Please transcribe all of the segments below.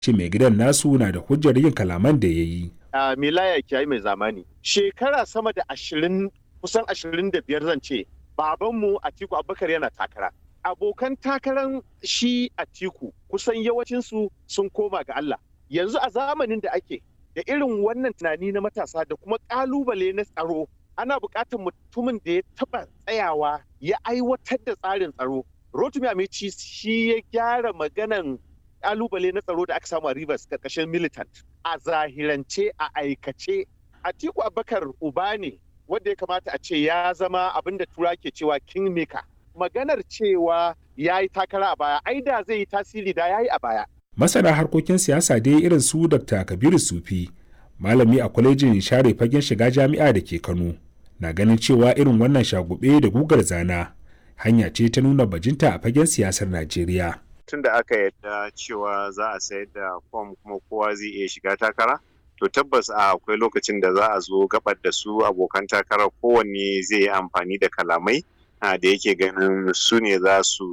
ce mai gidan nasu na da hujjar yin kalaman da ya yi. a milaya kiyayi mai zamani shekara sama da ashirin kusan ashirin da biyar zan ce babanmu atiku abubakar yana takara abokan takaran shi atiku kusan yawancinsu sun koma ga allah yanzu a zamanin da ake da irin wannan tunani na matasa da kuma kalubale na tsaro ana buƙatar mutumin da ya taɓa tsayawa ya aiwatar da tsarin tsaro rotumi amici shi ya gyara maganan kalubale na tsaro da aka samu a Rivers karkashin militant a zahirance a aikace Atiku Abubakar uba ne wanda ya kamata a ce ya zama abin da tura ke cewa kingmaker maganar cewa ya yi takara a baya ai da zai yi tasiri da ya yi a baya Masana harkokin siyasa dai irin su Dr. Kabiru Sufi malami a kwalejin share fagen shiga jami'a da ke Kano na ganin cewa irin wannan shagube da gugar zana hanya ce ta nuna bajinta a fagen siyasar Najeriya. tun da aka yadda cewa za a sayar da fom kuma kowa zai iya shiga takara to tabbas a akwai lokacin da za a zo gabar da su abokan takara kowanne zai yi amfani da kalamai da yake ganin su ne za su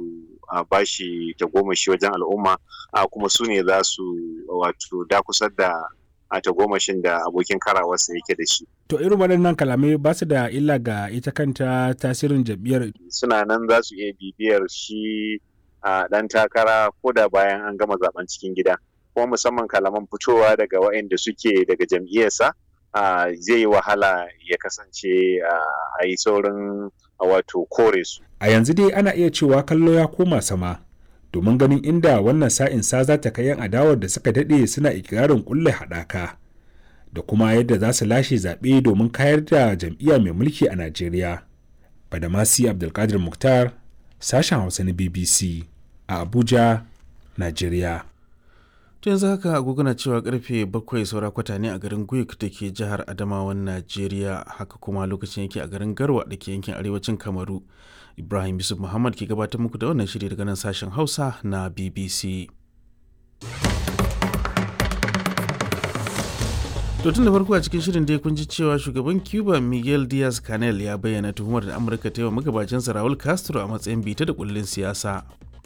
bashi tagomashi wajen al'umma kuma su ne za su wato dakusar da a tagomashin da abokin karawarsa yake da shi. To irin waɗannan kalamai ba su da illa ga ita kanta tasirin jam'iyyar. Suna nan za su iya bibiyar shi a ɗan takara ko da bayan an gama zaben cikin gida kuma musamman kalaman fitowa daga waɗanda suke daga jam'iyyarsa zai yi wahala ya kasance a yi saurin wato kore su. A yanzu dai ana iya cewa kallo ya koma sama domin ganin inda wannan sa'in sa za ta kai yan adawar da suka daɗe suna ikirarin kulle haɗaka da kuma yadda za su lashe zaɓe domin kayar da jam'iyya mai mulki a Najeriya. Badamasi Abdulkadir Mukhtar sashen hausa na bbc a abuja nigeria to yanzu haka agogo na cewa karfe bakwai saura kwata ne a garin guyuk da ke jihar adamawan najeriya haka kuma lokacin yake a garin garwa da ke yankin arewacin kamaru ibrahim yusuf muhammad ke gabatar muku da wannan shiri daga nan sashen hausa na bbc To tun da farko a cikin shirin dai kun ji cewa shugaban Cuba Miguel Diaz Canel ya bayyana tuhumar da Amurka ta yi wa magabacinsa Raul Castro a matsayin bita da kullin siyasa.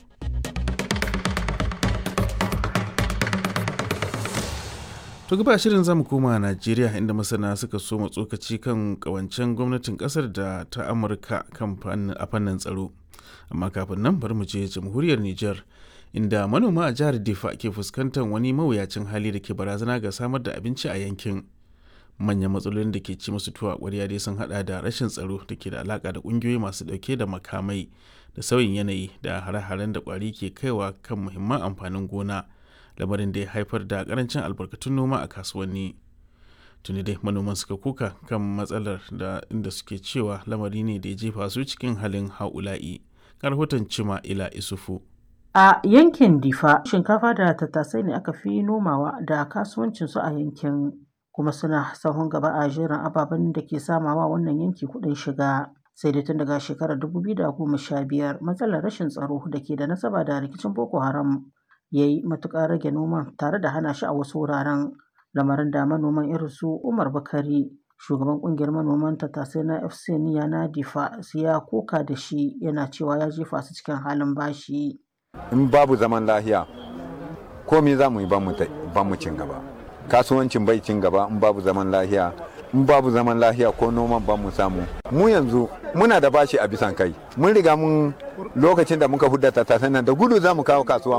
To gaba shirin zamu koma Najeriya inda masana suka so tsokaci kan kawancen gwamnatin kasar da ta Amurka kan a fannin tsaro. Amma kafin nan bari mu je jamhuriyar Nijar. inda manoma a jihar Difa ke fuskantar wani mawuyacin hali da ke barazana ga samar da abinci a yankin. Manyan matsalolin da ke ci musu tuwa ƙwarya dai sun hada da rashin tsaro da ke da alaka da ƙungiyoyi masu ɗauke da makamai da sauyin yanayi da hare-haren da ƙwari ke kaiwa kan muhimman amfanin gona lamarin da ya haifar da ƙarancin albarkatun noma a kasuwanni. Tuni dai manoman suka kuka kan matsalar da inda suke cewa lamari ne da ya jefa su cikin halin ha'ula'i. Rahoton Cima Ila Isufu. A yankin Difa, shinkafa da tattasai ne aka fi nomawa da kasuwancinsu a yankin, kuma suna sahun gaba a jerin ababen da ke samawa wannan yanki kuɗin shiga. Sai dai tun daga shekarar 2015 matsalar rashin tsaro da ke da nasaba da rikicin Boko Haram ya yi matuƙar rage noman tare da hana shi a wasu wuraren. Lamarin da manoman irin su Umar Bakari, shugaban ƙungiyar manoman tattasai na FC Niya na Difa, ya koka da shi yana cewa ya jefa su cikin halin bashi. in babu zaman lahiya komi za mu yi ba mu cin gaba kasuwancin bai cin gaba in babu zaman lahiya in babu zaman lahiya ko noman ba mu samu mu yanzu muna da bashi a bisan kai mun riga mun lokacin da muka hudda tattasan nan da gudu za mu kawo kasuwa